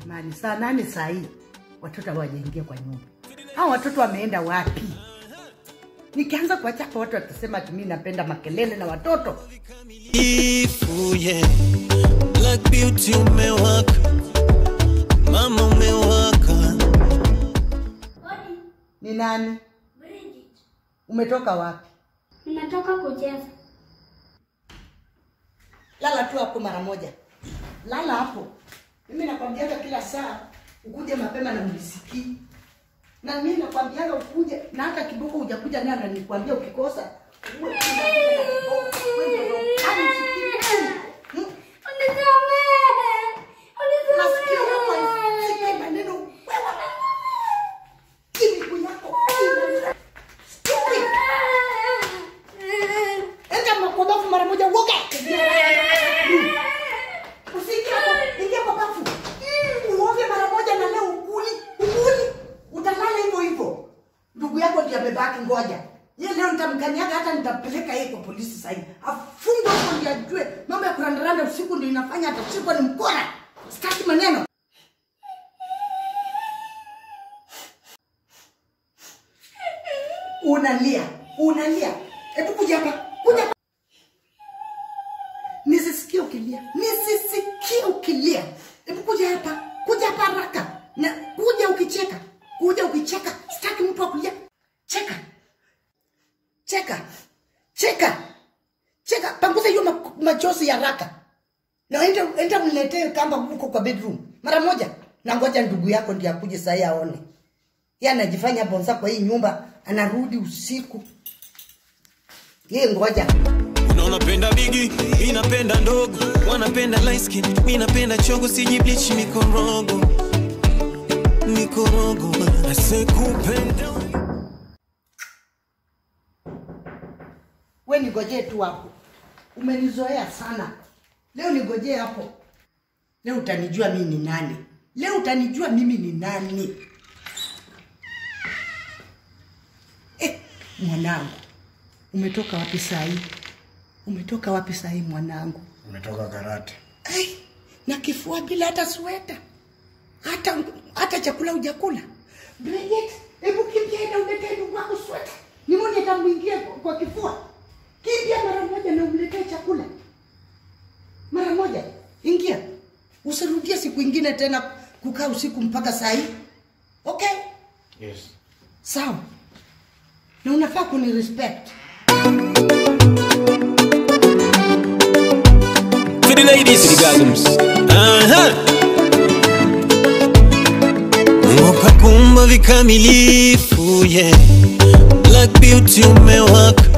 Jamani, saa nane saa hii watoto hawajaingia kwa nyumba. Hao watoto wameenda wapi? Nikianza kuwachapa watu watasema ati mimi napenda makelele na watoto. Ifu, yeah. Black beauty umewaka, mama umewaka. Odi, Ni nani? Bridget. Umetoka wapi? Ninatoka kucheza. Lala tu hapo mara moja, lala hapo. Mimi nakwambiaga kila saa ukuje mapema na unisikii, na mimi nakwambiaga ukuje na hata kidogo hujakuja naye ananikwambia ukikosa uwe tu unakuja na kidogo. Wewe ndio hanisikii. Hmm? Masikio yako haisikii maneno. Wewe hii miguu yako ina- Stupid. Enda ma- kwa bafu mara moja uoge. Usiingie hapo, ingia kwa bafu. Mm, Uoge mara moja na leo ukuli, ukuli. Utalala hivyo hivyo. Ndugu yako ndiye amebaki ngoja. Yeye leo nitamkanyaga hata nitampeleka yeye kwa polisi sasa hivi. Afungwe hapo ndiye ajue mambo ya kurandaranda usiku ndio inafanya atashikwa ni mkora. Sitaki maneno. Unalia, unalia. Hebu kuja hapa, kuja hapa. Nisisikie ukilia, nisisikie ukilia. Hebu kuja hapa, kuja hapa haraka, na kuja ukicheka, kuja ukicheka. Sitaki mtu akulia. Cheka, cheka, cheka, cheka. Panguza hiyo ma- machozi ya haraka, na enda enda mletee kamba huko kwa bedroom mara moja, na ngoja ndugu yako ndiye akuje saa hii aone. Yeye anajifanya bonza kwa hii nyumba, anarudi usiku. Yeye ngoja. Kuna unapenda bigi, mi napenda ndogo, wanapenda light skin, mi napenda chogo, sijibleach mikorogo, mikorogo, asekupenda we nigojee tu hapo, umenizoea sana. Leo nigojee hapo, leo utanijua mimi ni nani. Leo utanijua mimi ni nani. Eh, mwanangu, umetoka wapi saa hii? Umetoka wapi saa hii mwanangu? Umetoka karate. Ai, na kifua bila hata sweta, hata hata chakula hujakula. Bridget, hebu kimbia enda uletee ndugu wako sweta, nimone atamwingia kwa- kwa kifua. Kimbia mara moja na umletee chakula mara moja, ingia, usirudie siku ingine tena kukaa usiku mpaka saa hii. Okay, Yes. sawa, na unafaa kuni respect. To the ladies, to the gardens. Aha. Mungu kakumba vikamilifu, yeah. Black beauty umewaka,